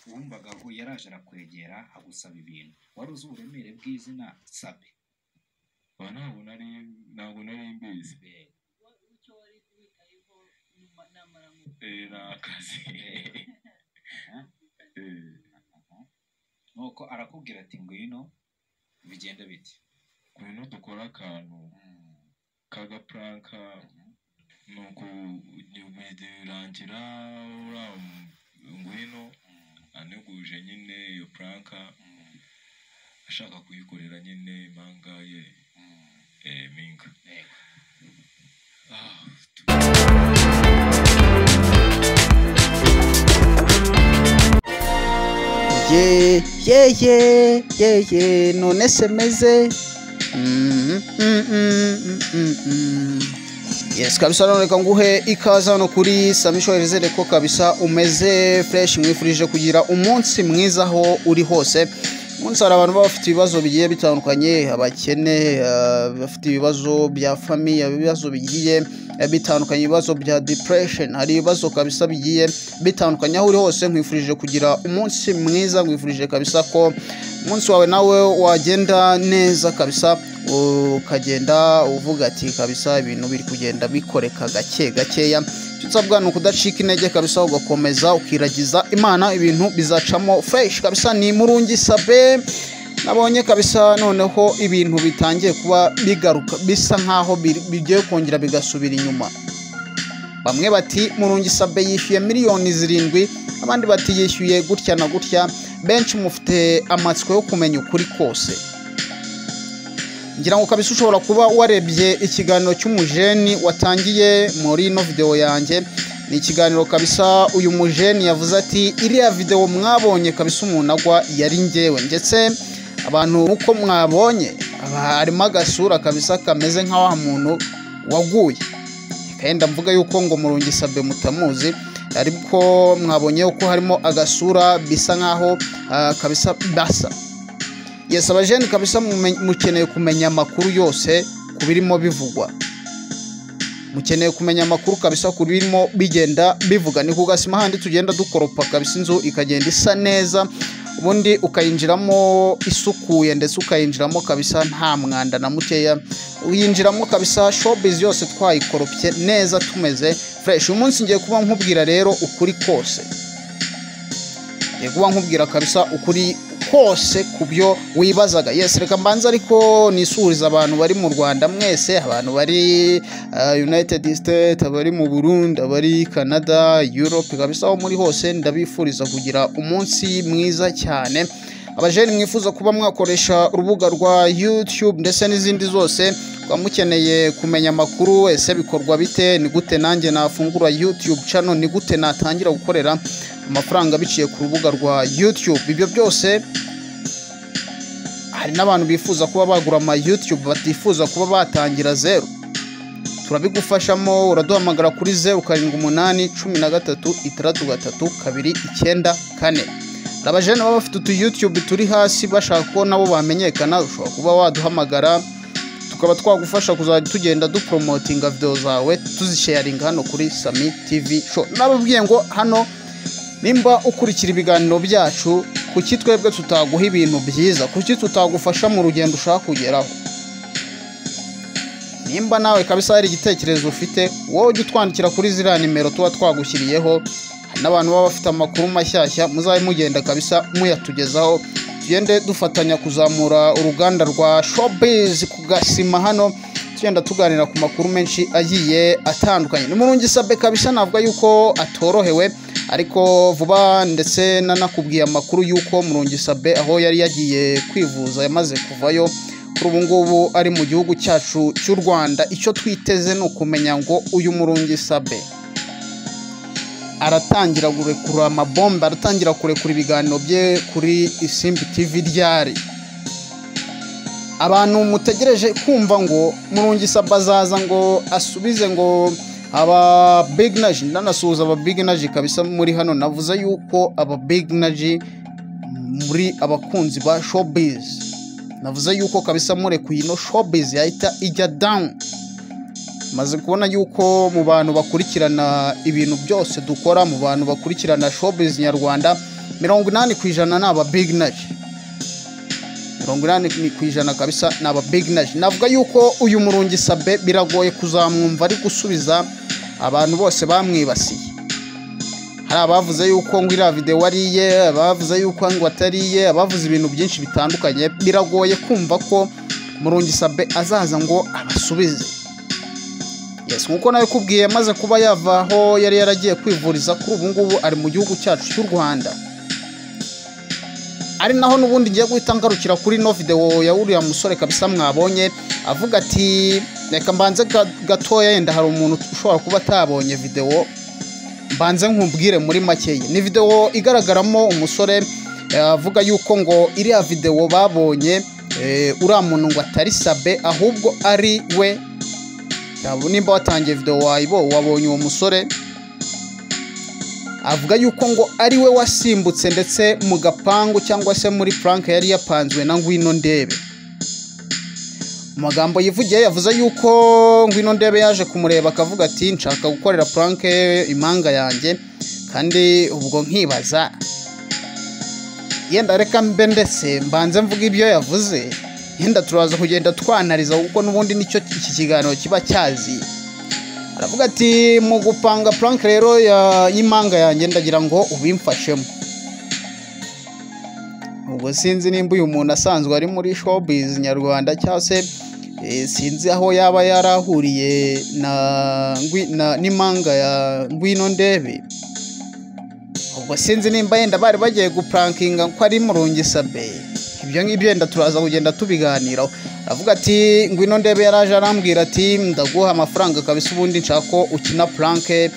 uwumvaga aho yaraje arakwegera agusaba ibintu wari uzi uburemere bw'izina sabe ba ntabwo nari ntabwo nari mbizi icyo wari witayeho nyuma namara mu Eh, ni akazi Eh, nuko arakubwira ati ngwino bigenda biti ngwino dukore akantu k'agapuranka nuko nyuma birangira uriya ngwino aneguje nyine iyo puranka ashaka kuyikorera nyine impanga ye eh, minga Yego. Ah, ye ye ye ye ye none se meze Mm, mm, mm, mm, mm, mm. yes kabisa none reka nguhe ikaze hano kuri samisho herezere ko kabisa umeze fresh mwifurije kugira umunsi mwiza aho uri hose umunsi hari abantu baba bafite ibibazo bigiye bitandukanye abakene ah, bafite ibibazo bya famiye ibibazo bigiye eh, bitandukanye ibibazo bya depression hari ibibazo kabisa bigiye bitandukanye aho uri hose nkwifurije kugira umunsi mwiza nkwifurije kabisa ko umunsi wawe nawe wagenda neza kabisa ukagenda uvuga ati kabisa ibintu biri kugenda bikoreka gake gakeya icyo usabwa ni ukudacika intege kabisa ugakomeza ukiragiza imana ibintu bizacamo fresh kabisa ni murungi sabe nabonye kabisa noneho ibintu bitangiye kuba bigaruka bisa nkaho biri- bigiye kongera bigasubira inyuma bamwe bati murungi sabe yishyuye miliyoni zirindwi abandi bati yishyuye gutya na gutya benshi mufite amatsiko yo kumenya ukuri kose ngira ngo kabisa ushobora kuba warebye ikiganiro cy'umujeni watangiye muri ino videwo yanjye ni ikiganiro kabisa uyu mujeni yavuze ati iriya videwo mwabonye kabisa umuntu agwa yari ngewe ndetse abantu uko mwabonye haba harimo agasura kabisa kameze nka wa muntu waguye kayenda mvuga yuko ngo murungi sabe mutamuzi ariko mwabonye ko harimo agasura bisa nkaho ah, kabisa basa yes abajeni kabisa mume- mukeneye kumenya amakuru yose ku birimo bivugwa mukeneye kumenya amakuru kabisa ku birimo bigenda bivuga ni ku gasima handi tugenda dukoropa kabisa inzu ikagenda isa neza ubundi ukayinjiramo isukuye ndetse ukayinjiramo kabisa nta mwanda na mukeya uyinjiramo kabisa showbiz yose twayikoropye neza tumeze fresh uyu munsi ngiye kuba nkubwira rero ukuri kose ngiye kuba nkubwira kabisa ukuri kose ku byo wibazaga yes reka mbanza ariko nisuhuriza abantu bari mu rwanda mwese abantu bari ah, united state abari mu burundi abari canada europe kabisa aho muri hose ndabifuriza kugira umunsi mwiza cyane abajeni mwifuza kuba mwakoresha urubuga rwa youtube ndetse n'izindi zose kuba mukeneye kumenya amakuru ese bikorwa bite ni gute nanjye nafungura youtube channel ni gute natangira gukorera amafaranga biciye ku rubuga rwa youtube ibyo byose hari n'abantu bifuza kuba bagura ama youtube batifuza kuba batangira zeru turabigufashamo uraduhamagara kuri zeru karindwi umunani cumi na gatatu itandatu gatatu kabiri icyenda kane hari abajene baba bafite utu youtube turi hasi bashaka ko nabo bamenyekana ushobora kuba waduhamagara tukaba twagufasha kuzajya tugenda duporomotinga videwo zawe tuzisheyaringa hano kuri sami tv show nababwiye ngo hano nimba ukurikira ibiganiro byacu kuki twebwe tutaguha ibintu byiza kuki tutagufasha mu rugendo ushaka kugeraho nimba nawe kabisa hari igitekerezo ufite wowe ujya utwandikira kuri ziriya nimero tuba twagushyiriyeho hari n'abantu baba bafite amakuru mashyashya muzabe mugenda kabisa muyatugezaho tugende dufatanya kuzamura uruganda rwa showbiz ku gasima hano tugenda tuganira ku makuru menshi agiye atandukanye ni murungi sabe kabisa navuga yuko atorohewe ariko vuba ndetse nanakubwiye amakuru y'uko murungi sabe aho yari yagiye kwivuza yamaze kuvayo kuri ubu ngubu ari mu gihugu cyacu cy'u rwanda icyo twiteze ni ukumenya ngo uyu murungi sabe aratangira kurekura amabombe aratangira kurekura ibiganiro bye kuri isimbi tv ryari abantu mutegereje kumva ngo murungi sabe azaza ngo asubize ngo aba big naji ndanasuhuza aba big naji kabisa muri hano navuze yuko aba big naji muri abakunzi ba showbiz navuze yuko kabisa murekuye ino showbiz yahita ijya down maze kubona yuko mu bantu bakurikirana ibintu byose dukora mu bantu bakurikirana showbiz nyarwanda mirongo inani ku ijana ni aba biginaji mirongo inani ni ku ijana kabisa ni aba biginaji navuga yuko uyu murungi sabe biragoye kuzamwumva ari gusubiza abantu bose bamwibasiye hari abavuze yuko ngo iriya videwo ariye abavuze yuko ngo atariye abavuze ibintu byinshi bitandukanye biragoye kumva ko murungi sabe azaza ngo abasubize Yes, nk'uko nabikubwiye maze kuba yava aho yari yaragiye kwivuriza kuri ubu ngubu ari mu gihugu cyacu cy'u rwanda ari naho n'ubundi ngiye guhita ngarukira kuri ino videwo ya uriya musore kabisa mwabonye avuga ati reka mbanze ga- gatoya yenda hari umuntu ushobora kuba atabonye videwo mbanze nkubwire muri makeya ni videwo igaragaramo umusore eh, avuga yuko ngo iriya videwo babonye eh, uriya muntu ngo atari sabe ahubwo ari we Yaba nimba watangiye videwo wayibo wabonye uwo musore avuga yuko ngo ari we wasimbutse ndetse mu gapangu cyangwa se muri puranke yari yapanzwe na ngwino ndebe mu magambo yivugiye yavuze yuko ngwino ndebe yaje kumureba akavuga ati nshaka gukorera puranke impanga yanjye kandi ubwo nkibaza yenda reka mbe ndetse mbanze mvuga ibyo yavuze yenda turaza kugenda twanariza kuko n'ubundi nicyo iki kiganiro kiba cyaziye aravuga ati mu gupanga puranke rero ya- y'impanga yanjye ndagira ngo ubimfashemo ubwo sinzi nimba uyu muntu asanzwe ari muri showbiz nyarwanda cyangwa se eh, sinzi aho yaba yarahuriye na ngwi- na- n'impanga ya ngwino ndebe ubwo sinzi nimba yenda bari bagiye gupurankinga ko ari murungi sabe ibyo ngibyo yenda turaza kugenda tubiganiraho aravuga ati ngwino ndebe yaraje arambwira ati ndaguha amafaranga kabisa ubundi nshaka ko ukina puranke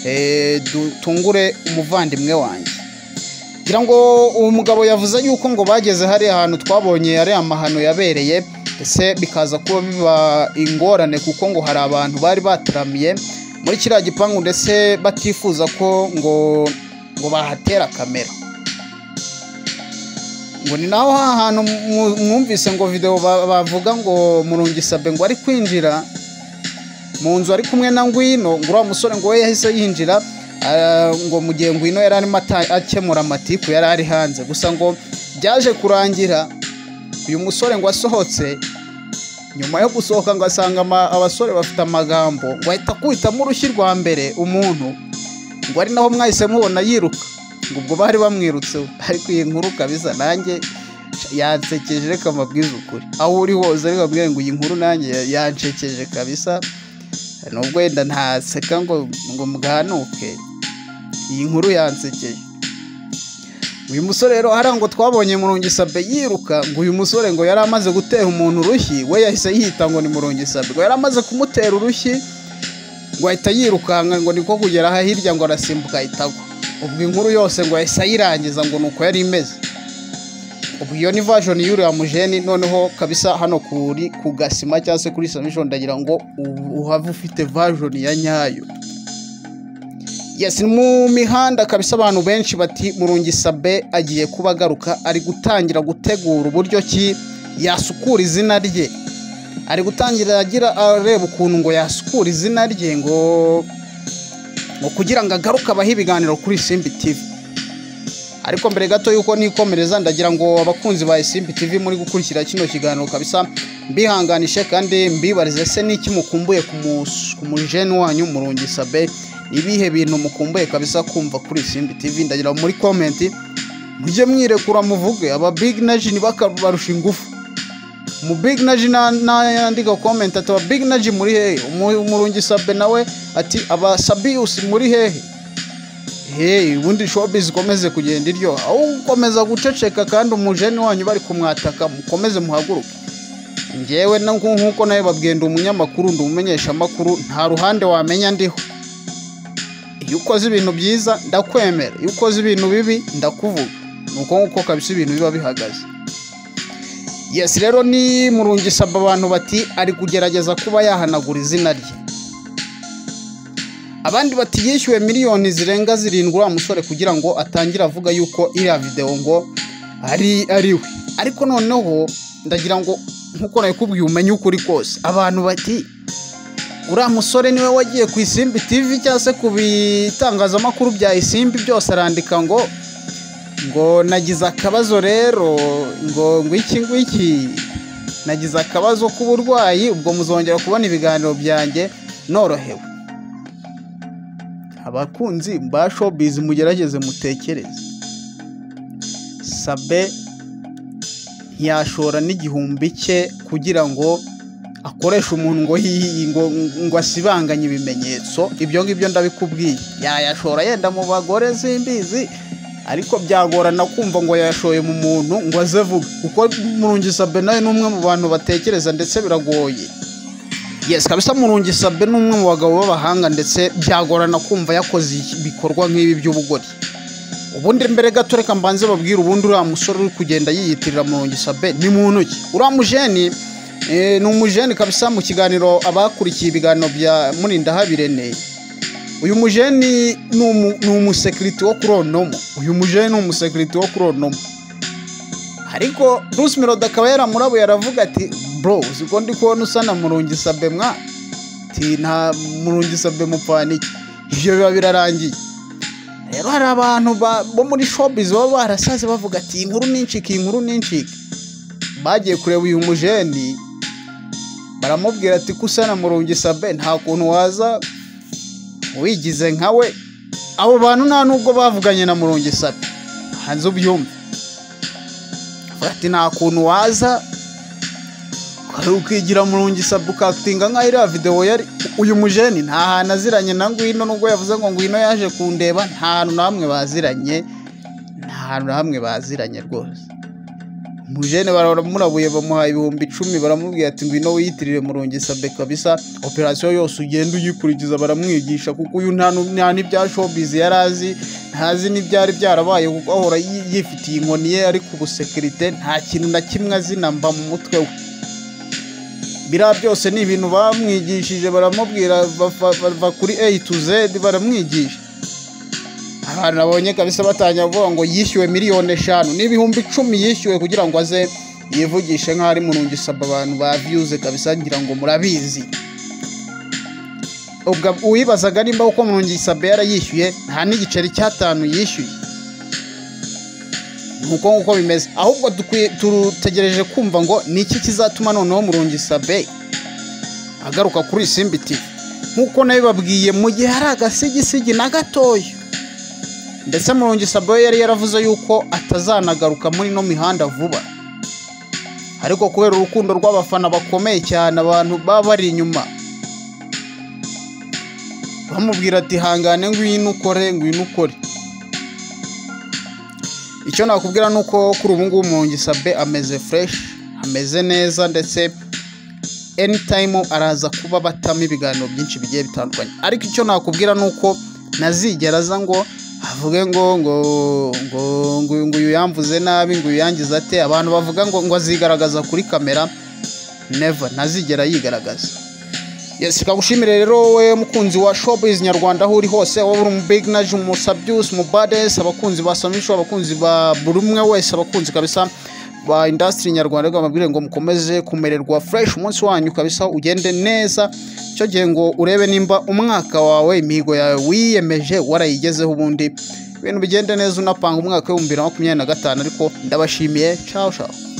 eh, dutungure umuvandimwe wanjye ngira ngo uwo mugabo yavuze yuko ngo bageze hariya hantu twabonye ari amahano yabereye ndetse bikaza kuba biba ingorane kuko ngo hari abantu bari bataramiye muri kiriya gipangu ndetse batifuza ko ngo ngo bahatera kamera ngo ni naho ha hantu mu- mwumvise ngo videwo ba- bavuga ngo murungi sabe ngo ari kwinjira mu nzu ari kumwe na ngwino ngo uriya musore ngo we yahise yinjira ah, ngo mu gihe ngwino yari arimo ata- akemura amatiku yari ari hanze gusa ngo byaje kurangira uyu musore ngo asohotse nyuma yo gusohoka ngo asanga ama- abasore bafite amagambo ngo ahita akubitamo urushyi rwa mbere umuntu ngo ari naho mwahise mubona yiruka ngo ubwo bari bamwirutseho ariko iyi nkuru kabisa nanjye yansekeje reka mabwize ukuri aho uri hose reka mbwire ngo iyi nkuru nanjye yansekeje kabisa nubwo wenda ntaseka ngo ngo mwanuke iyi nkuru yansekeye uyu musore rero hariya ngo twabonye murungi sabe yiruka ngo uyu musore ngo yari amaze gutera umuntu urushyi we yahise yita ngo ni murungi sabe ngo yari amaze kumutera urushyi ngo ahita yirukanka ngo niko kugera aha hirya ngo arasimbuka ahita agwa ubwo inkuru yose ngo yahise ayirangiza ngo ni uko yari imeze ubu iyo ni version y'uriya mujeni noneho kabisa hano kuri ku gasima cyangwa se kuri submission ndagira ngo u- uhave ufite version ya nyayo yes ni mu mihanda kabisa abantu benshi bati murungi sabe agiye kuba agaruka ari gutangira gutegura uburyo ki yasukura izina rye ari gutangira agira areba ukuntu ngo yasukura izina rye ngo ngo kugira ngo agaruke abahe ibiganiro kuri simbi tivi ariko mbere gato yuko nikomereza ndagira ngo abakunzi ba Isimbi TV muri gukurikira kino kiganiro kabisa mbihanganishe kandi mbibarize se n'iki mukumbuye ku mus- ku mujeni wanyu murungi sabe ibihe bintu mukumbuye kabisa kumva kuri Isimbi TV ndagira muri comment mujye mwirekura muvuge aba big naji nibakabarusha ingufu mu big naji nandika comment ati aba big naji muri hehe Umu- murungi sabe nawe ati aba sabiyusi muri hehe hey ubundi showbiz ikomeze kugenda iryo aho ukomeza guceceka kandi umujeni wanyu bari kumwataka mukomeze muhaguruke njyewe na nku- nk'uko nawe babwenda umunyamakuru ndi umumenyeshamakuru nta ruhande wamenya ndiho iyo ukoze ibintu byiza ndakwemera iyo ukoze ibintu bibi ndakuvuga ni uko nguko kabisa ibintu biba bihagaze yesi rero ni murungi saba abantu bati ari kugerageza kuba yahanagura izina rye abandi bati yishyuwe miliyoni zirenga zirindwi uriya musore kugira ngo atangire avuga yuko iriya videwo ngo ari ari we ariko noneho ndagira ngo nk'uko nabikubwiye umenye ukuri kose abantu bati uriya musore niwe wagiye ku isimbi tivi cyangwa se ku bitangazamakuru bya isimbi byose arandika ngo ngo nagize akabazo rero ngo ngwiki ngwiki nagize akabazo k'uburwayi ubwo muzongera kubona ibiganiro byanjye norohewe abakunzi ba showbiz mugerageze mutekereze sabe ntiyashora n'igihumbi cye kugira ngo akoreshe umuntu ngo hihi ngo, ngo asibanganye ibimenyetso ibyo ngibyo ndabikubwiye yayashora yenda mu bagore simbizi ariko byagorana kumva ngo yashoye mu muntu ngo aze avuge kuko murungi sabe nawe ni umwe mu bantu batekereza ndetse biragoye yes kabisa murungi sabe ni umwe mu bagabo b'abahanga ndetse byagorana kumva yakoze ibikorwa nk'ibi by'ubugori ubundi mbere gato reka mbanze babwire ubundi uriya musore uri kugenda yiyitirira murungi sabe ni muntu ki uriya mujeni eh, ni umujeni kabisa mu kiganiro abakurikiye ibiganiro bya murindahabirene uyu mujeni ni umu- ni umusekiriti wo kuri onomo uyu mujeni ni umusekiriti wo kuri onomo ariko bruce melody akaba yaramurabuye aravuga ati bro uzi ko ndi kubona usa na murungi sabe mwa ati nta murungi sabe mupfana iki ibyo biba birarangiye rero hari abantu ba- bo muri showbiz baba barasaze bavuga ati "Iyi inkuru nincike inkuru nincike bagiye kureba uyu mujeni baramubwira ati ko usa na murungi sabe nta kuntu waza wigize nkawe abo bantu nta nubwo bavuganye na murungi sabe hanze ubyumve Avuga ati nta kuntu waza ukaba ukigira murungi sabe ukakitinga nkaho iriya videwo yari uyu mujeni nta hantu aziranye na ngwino nubwo yavuze ngo ngwino yaje kundeba nta hantu na hamwe baziranye nta hantu na hamwe baziranye rwose mujene baramurabuye bamuha ibihumbi icumi baramubwira ati ngwino wiyitirire murungi sabe kabisa operasiyo yose ugenda uyikurikiza baramwigisha kuko uyu nta nu- nta n'ibya showbiz yari azi ntazi n'ibyari byarabaye kuko ahora yi- yifitiye inkoni ye ariko ubusekirite nta kintu na kimwe azi na mba mu mutwe we biriya byose ni ibintu bamwigishije baramubwira bafa- bava kuri a to z baramwigisha abantu babonye kabisa batangira kuvuga ngo yishyuwe miliyoni eshanu n'ibihumbi icumi yishyuwe kugira ngo aze yivugishe nk'aho ari murungi saba abantu ba viyuze kabisa ngira ngo murabizi ubwo uwibazaga nimba uko murungi sabe yarayishyuye nta n'igiceri cy'atanu yishyuye ni uko nguko bimeze ahubwo dukwiye tutegereje kumva ngo ni iki kizatuma noneho murungi sabe agaruka kuri simbi TV nk'uko nabibabwiye mu gihe hari agasigisigi na gatoya ndetse murungi sabo yari yaravuze yuko atazanagaruka muri ino mihanda vuba ariko kubera urukundo rw'abafana bakomeye cyane abantu baba bari inyuma bamubwira ati hangane ngwino ukore ngwino ukore icyo nakubwira ni uko kuri ubu ngubu murungi sabe ameze fresh ameze neza ndetse anytime araza kuba batamo ibiganiro byinshi bigiye bitandukanye ariko icyo nakubwira ni uko ntazigera aza ngo avuge ngo ngo ngo ngo uyu- ngo uyu yamvuze nabi ngo uyu yangize ate abantu bavuga ngo ngo azigaragaza kuri kamera never ntazigera yigaragaza Yes, kagushimire rero wowe mukunzi wa Showbiz Nyarwanda aho uri hose wowe uri umu Big Naj, umu Sabyus, umu Bades, abakunzi ba Samisho, abakunzi ba buri umwe wese, abakunzi kabisa ba industry nyarwanda reka mbabwire ngo mukomeze kumererwa fresh umunsi wanyu kabisa ugende neza icyo gihe ngo urebe nimba umwaka wawe imihigo yawe wiyemeje warayigezeho ubundi ibintu bigende neza unapanga umwaka w'ibihumbi bibiri na makumyabiri na gatanu ariko ndabashimiye ciao ciao